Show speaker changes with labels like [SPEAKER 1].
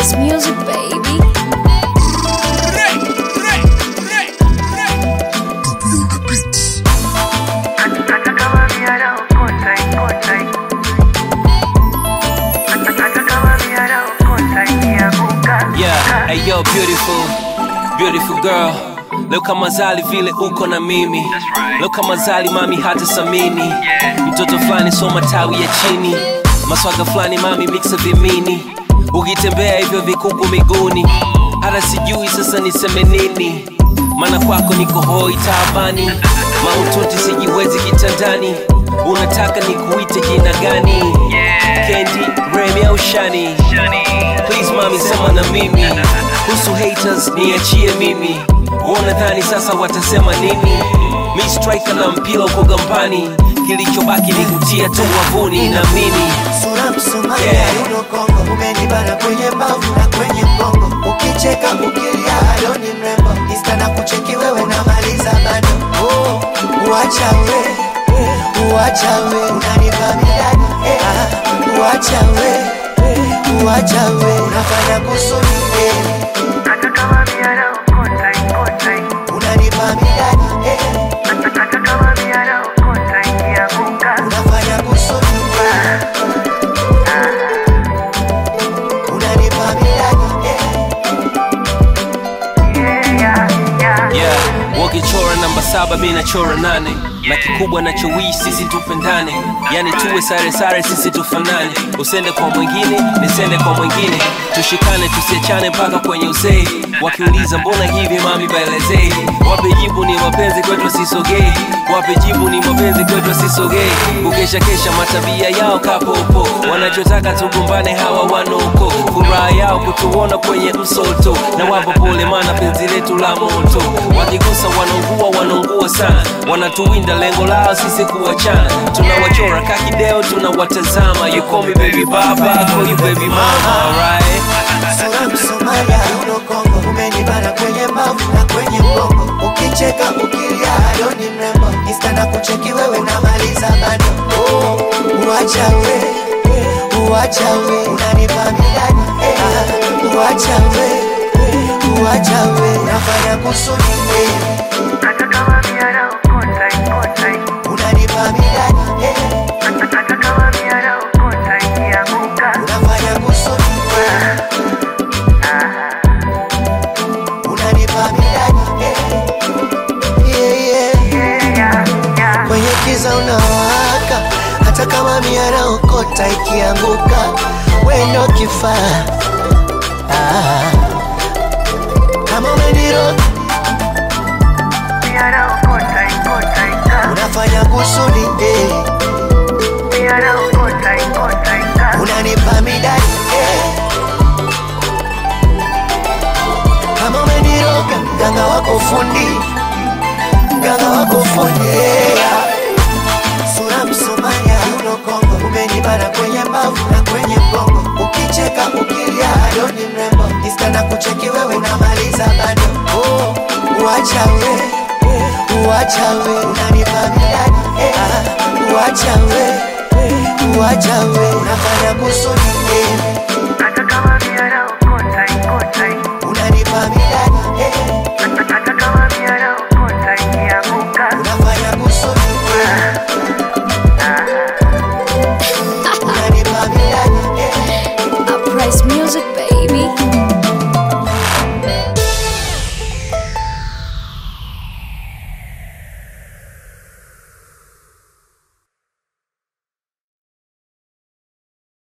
[SPEAKER 1] It's music, baby.
[SPEAKER 2] Yeah, hey yo, beautiful, beautiful girl. Leo kama zali vile uko na mimi leo kama zali mami hata samini mtoto fulani soma tawi ya chini maswaga fulani mami mixa vimini ukitembea hivyo vikuku miguuni hata sijui sasa niseme nini maana kwako niko hoi taabani maututi sijiwezi kitandani unataka nikuite jina gani kendi remi au shani please mami sema na mimi kuhusu haters niachie mimi wanadhani sasa watasema nini mi striker na mpira uko gambani kilichobaki ni kutia tu wavuni na mimi
[SPEAKER 3] sura msumari
[SPEAKER 2] Yeah.
[SPEAKER 3] yeah. yuno kongo umenibana kwenye mbavu na kwenye mgongo ukicheka ukilia adoni mrembo insta na kucheki wewe namaliza bado oh, uacha we uacha we unanipa midani eh, ah, uacha we uacha we unafanya kusudi eh,
[SPEAKER 4] Hata kama miara ukota ikota
[SPEAKER 3] unanipa midani eh,
[SPEAKER 4] hata kama miara ukota ikianguka
[SPEAKER 3] unafanya kusudi eh, unanipa midani eh,
[SPEAKER 4] yeah, yeah, yeah.
[SPEAKER 2] yeah wakichora namba saba mi nachora nane na kikubwa nachowii sisi tupendane yani tuwe sare sare sisi tufanane usende kwa mwingine nisende kwa mwingine tushikane tusiachane mpaka kwenye uzee wakiuliza mbona hivi mami baelezee wape jibu ni mapenzi kwetu sisogei wape jibu ni mapenzi kwetu sisogei kukesha kesha matabia yao kapopo wanachotaka tugombane hawa wanoko furaha yao kutuona kwenye msoto na wapo pole mana penzi letu la moto wakigusa wanaungua wanaungua sana wanatuwinda lengo lao sisi kuwachana tunawachora kakideo tunawatazama you call me baby baba I call you baby mama alright
[SPEAKER 3] sura msomalia uno kongo umenibana kwenye mbavu na kwenye mgongo ukicheka ukilia adoni mrembo insta na kucheki wewe namaliza bado oh, uacha we uacha we unanipa midani eh, ah, uacha we uacha we unafanya kusudi eh,
[SPEAKER 4] Hata kama miara ukota ikota
[SPEAKER 3] unanipa midani eh,
[SPEAKER 4] hata kama miara ukota ikianguka
[SPEAKER 3] unafanya kusudi eh, unanipa midani eh, yeah, yeah.
[SPEAKER 4] yeah, yeah, yeah.
[SPEAKER 3] kwenye kiza unawaka, hata kama miara okota ikianguka, wendo kifaa ah. Kama umeniro
[SPEAKER 4] Miara ukota ikota ika
[SPEAKER 3] unafanya kusudi eh.
[SPEAKER 4] miara ukota ikota ika
[SPEAKER 3] unanipa midadi eh. Kama umeniroga mganga wako fundi, mganga wako fundi yeah. Sura Msomalia uno Kongo, umenibana kwenye mbavu na kwenye mgongo, ukicheka ukilia adoni mrembo, insta na kucheki wewe namaliza bado oh, uacha we uacha we unanipa midadi eh, ah, uacha we uacha we unafanya kusudi eh.